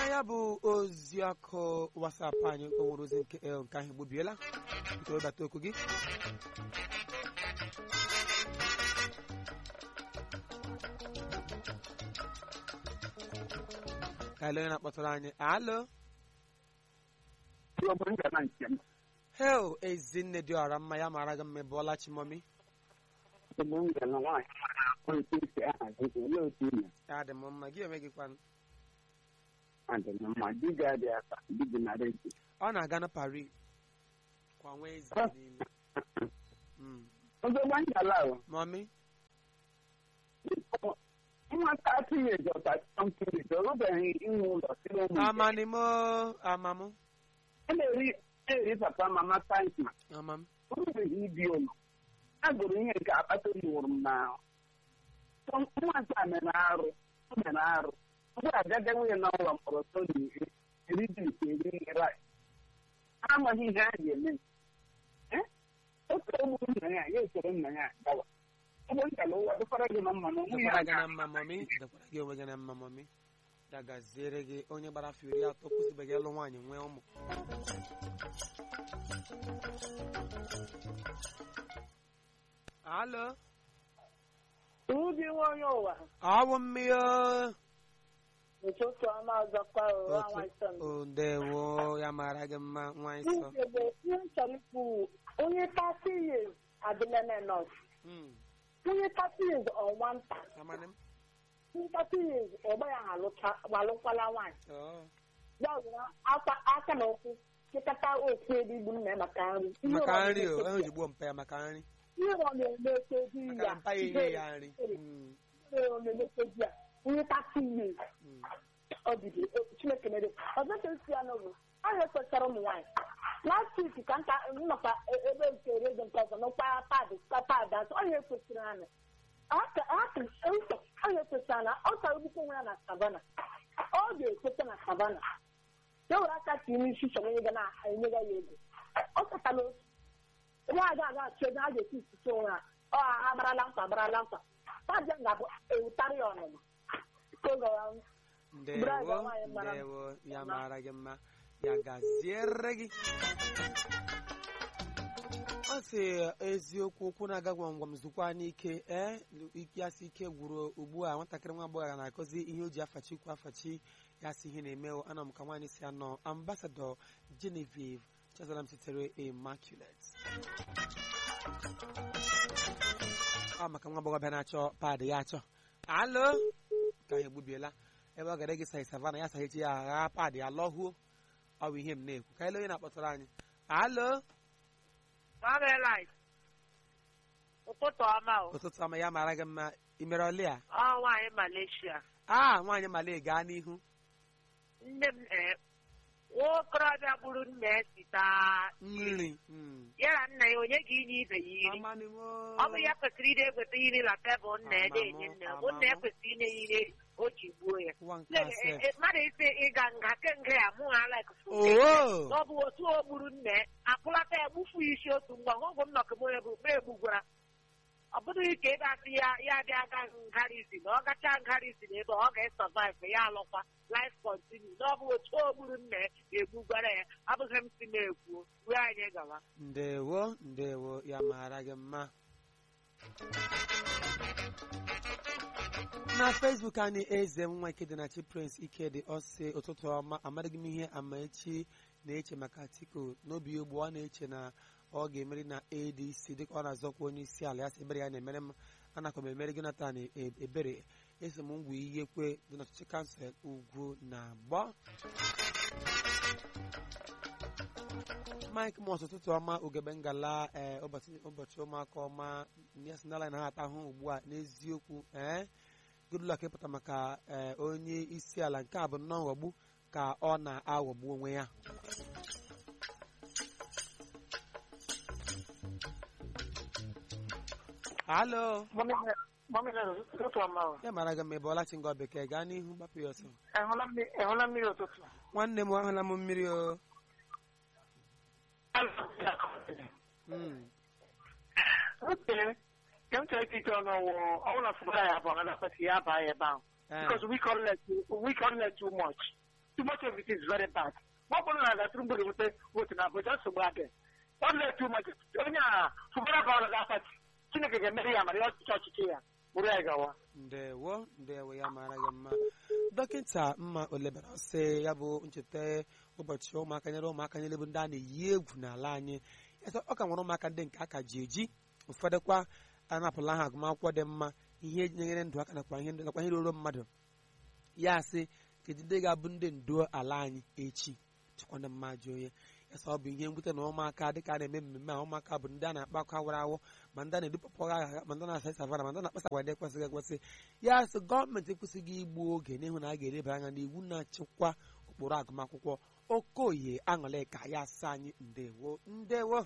ya bụ ozi ọkụ wasapụ anyị o nwere ozi nke el nke ahụ egbubiela biko webata okwu gị ka ele onye na-akpọtara anyị alo hel ezinne dị ọra mma ya mara gị mma ị bụọla chimomi ya dị m mma gị onwe gị kwanụ ọ na-aga na Paris kwa Wednesday n'ime Mm. mọmi nwata tinyeji ọtachọmpiri torubeghị inwe ụlọ siri ụmụ amanimo amamụ a na-eri eri papa mama tankma amam orubeghị ibi ụlọ a gụrụ ihe nke akpata oyi wụrụ m n'ahụ nwata mere arụ o mere arụ mgbe agaga nwunye na ụlọ mkpọrọ toni iri eri dis eri rai ha amaghị ihe a ga-eme Eh? otu ogburu nna ya ya esoro nna ya gawa ụgbọ nkala ụwa dịkwara gị na mma na onwe ya dịkwara gị na mma mọmi dịkwara gị onwe gị na mma mọmi ya gaziere gị onye gbara afọ iri atọ kwụsịbeghị ịlụ nwaanyị nwee ụmụ alo Ubi nwonye ụwa ọwụ mmiri ụtụtụ ọma ọzọkwa ụwa nwaịsọ o ndewo ya mara gị mma nwaanyị sọ Ugebe ihe m chọrọ ikwu onye 30 years adịla nọs Mm, onye 30 years ọnwa nta amanị m onye 30 years ọgba ya alụkwala nwaanyị Oh, ya were aka aka na ụkwụ chịkọta ofu ebe igbu nna ya maka nri Ihe maka ọ nri o na-eme- ahụ ji gbuo mpa ya maka nri ihe ọ na-eme di maka ya na mpa ya enye ya nri Mm, ihe ọ na-emete di ya onye 30 years mm. ọ bido chineke mere ọzọ ka esi ya n'ụlọ ahụ ekwesịrị ụmụ nwaanyị last week ka nka nnọkwa ebe nke redio nke ọzọ n'ụkpa paadị ka paadị azụ ọhịa ekwesịrị anyị ọhịa ekwesịrị na ọ chọrọ ibukọ onwe ya na savana ọ ga-ekweta na savana ya were aka ka ime isi chọrọ onye ga na-enyega ya ego ọ katala otu ebe a ga-aga achọ ebe a ga-esi isusi onwe ha ọ agbarala nkwa agbarala nkwa paadị ga-abụ ewutarị ya ọnụma oge ya Brother, ndewo nwaanyị mara mma. ndewo ya mara gị mma ya gaziere gị ọ sị eziokwu okwu na-aga gwam gwam zukwa n'ike ee ya sị ike gwụrụ ugbu a nwatakịrị nwa agbọghọ ya na-akụzi ihe o ji afachi kwu afachi ya sị ihe na-eme o. ana m ka nwaanyị si anọ ambasadọ Genevieve Chazalam sitere Immaculate ọ maka nwa agbọghọ bịa na-achọ paadị ya achọ alo ka ya egbubiela ebe ọ gara gị saị savana ya sahichi ya agha paadị ya lọhuo ọ bụ ihe m na-ekwu ka ele onye na-akpọtara anyị alo Marvelite. Ụtụtụ ọma o. ụtụtụ ọma ya mara gị mma imere ọlị a Ọ nwaanyị Malaysia. a nwaanyị male gaa n'ihu Nne m ee. Nwa okorobịa gburu nna ya sita nri mm. ya na nna ya onye ga-inye ibe ya iri. Amanịwo. Ọ bụ ya kwesịrị ide egweta iri na tebụl nna ya Amamụ, na-enye nna ya. Bụ nna ya amamụ. kwesịrị inye ya iri o ji gbuo ya. Ụwa nke Nne- ase. e- e- Mmadụ isi ịga nga ke nga ya mụ ha like Oo. ọ bụ otu o gburu nna ya akpụlata ya gbufu ya isi otu mgbe ọgwụ m nọkụmonye bụ mgbe egbugwara ọ bụghị ka ebe asị ya ya bịa aga ngharịzi na ọ gacha ngharịzi na ebe ọ ga-esọvive ya alụkwa life continue na ọ bụ otu o gburu nna ya egbugwara ya abụghị m si na-ekwu ruo anyị gawa ndewo ndewo ya mara gị mma na facebook anyị eze nwa ikedịnachi prince ikedi ọsị ụtụtụ ọma amaghị m ihe amaechi na-eche maka atiku n'obi ugbu ọ na-eche na ọ ga-emeri na adc dịka ọ na-azọkwa onye isi ala ya sị ebere ya na-emere m anakwa m emere jonathan E- ebere eso m ngwa ihe kwe dị n'ọchịchị kansụl ugwu na agbọ mike mos ụtụtụ ọma ugebe ngala ee ụbọchị ụbọchị ụmụaka ọma ya sị n'ala na ha ata ahụ ugbu a n'eziokwu ee goodluck ịpụta maka ee onye isi ala nke a bụ nnọọ nghọgbu ka ọ na-aghọgbu onwe ya halo ụtụtụ ọma o. ya mara gị ma ị bụ ọlachi ngọ bekee gaa n'ihu gbapụ ya ọsọ Ehụla mmiri- ehụla mmiri ụtụtụ nwanne m ahụla m mmiri o Mm. oke nke m chọrọ ikike ọnụ ọwụ ọbụla fụbara ya abụọ na kwesịrị ya baa ya ebe ahụ Eh, because we call it we call it too much too much of it is very bad ma ọ bụrụ na ga Tinubu ga-enweta votu na Abuja nsogbu adị ọ na too much onye a fụbara bara ga pati Chineke ga-emere ya mara ya ọchịchị ọchịchị ya bụrụ ya gawa ndewo ndewo ya mara gị mma dọkịta mma olebara sị ya bụ ncheta ụbọchị ụmụaka nyere ụmụaka nyere bụ ndị a na-eyi egwu n'ala anyị Ya sị, ọ ka nwere ụmụaka ndị nke aka ji eji ụfọdụkwa anapụla ha agụmakwụkwọ dị mma ihe nyere ndụ aka nakwa ihe nakwa ihe ruru mmadụ ya sị kedu ndị ga-abụ ndị ndu ala anyị echi chịkwana mma jụ onye ya sị ọ bụ ihe mwute na ụmụaka dịka a na-eme mmemme a ụmụaka bụ ndị a na-akpa akwa awara awọ ma ndị a na-edupụpụ agha ma ndị a na-asa savana ma ndị a na-akpasa agwa ndị ekwesịghị ekwesị ya sị gọọmenti ekwesịghị igbu oge n'ihu na a ga-eleba anya n'iwu na-achịkwa ụkpụrụ agụmakwụkwọ okoye aṅụlịka ya sị anyị ndewo ndewo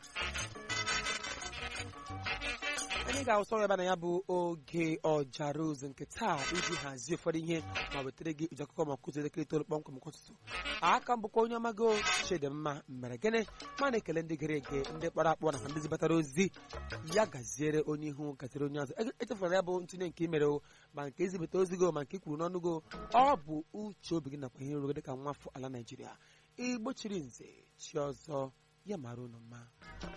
anyị ga-awụsa ọrụ ebe na ya bụ oge ọjara ozu nke taa iji hazie ụfọdụ ihe ma wetara gị uji akụkọ ma kụzi elekere itoolu kpọmkwem nke ụtụtụ aka m bụkwa onye ọmago chidimma mere gịnị ma na-ekele ndị gere ege ndị kpọrọ akpọ nakwa ndị zibatara ozi ya gaziere onye ihu gaziere onye ọzọ E- echefuru ya bụ ntinye nke imere o ma nke izibata ozi go ma nke ikwuru n'ọnụ go ọ bụ uche obi gị nakwa ihe nrụgo dịka nwafọ ala naijiria igbo chiri nze chi ọzọ ya mara unu mma